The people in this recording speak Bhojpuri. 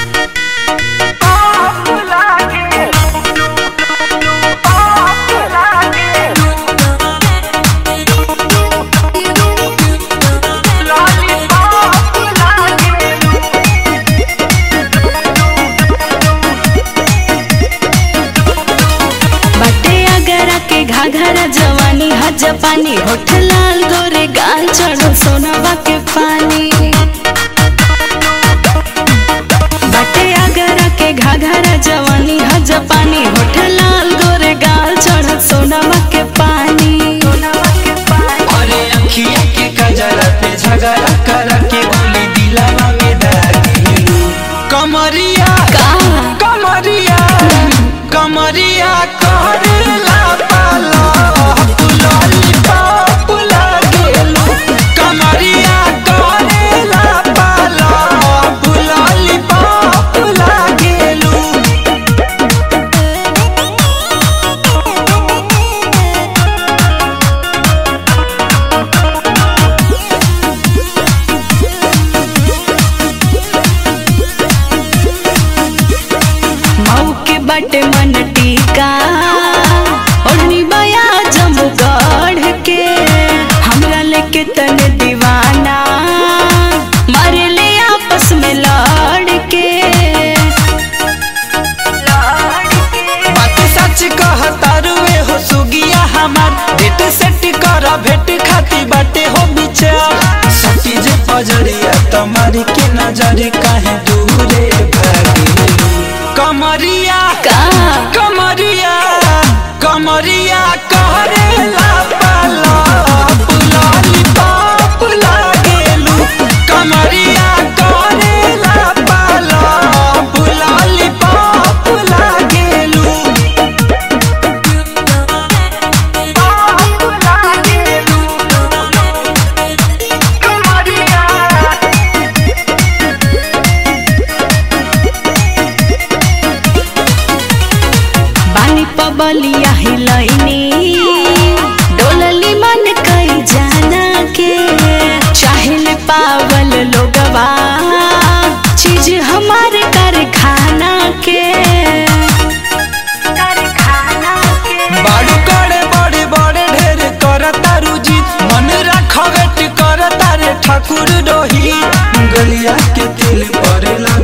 बटे अगरा के घाघरा जवानी हज पानी होठ लाल गोरे गाल चढ़ो सोनावा के पानी बटे अगरा के घाघरा जवानी हज पानी होठ लाल गोरे गाल चढ़ो सोनावा के पानी अरे अखिया के कजरा पे झगड़ा कर के बोली दिलावा में दागी कमरिया का कमरिया कमरिया करेला पाला पुलाली पापुला गेलू कमरिया करेला पाला पुलाली पापुला गेलू मऊ के बटे मन टीका ओढ़नी बया जम्मू गढ़ के हमरा लेके तन दीवाना मारे ले आपस में लड़ के बात सच कहता रुए हो सुगिया हमार डेट सेट कर भेट खाती बाटे हो विचार सटी जे पजरिया तुम्हारी के नजर काहे दूरे भागे कमरिया का कमरिया कमरिया करेला पाला पुलाली पापुला गेलू कमरिया करेला पाला पुलाली पापुला गेलू बानी पबलिया हिलैनी डोलली मन कई जाना के चाहेले पावल लोगवा चीज हमारे कारखाना के बाड़ू करे बड़े बड़े ढेर कर तारू जी मन रख वेट कर तारे ठाकुर रोही गलिया के तिल परेला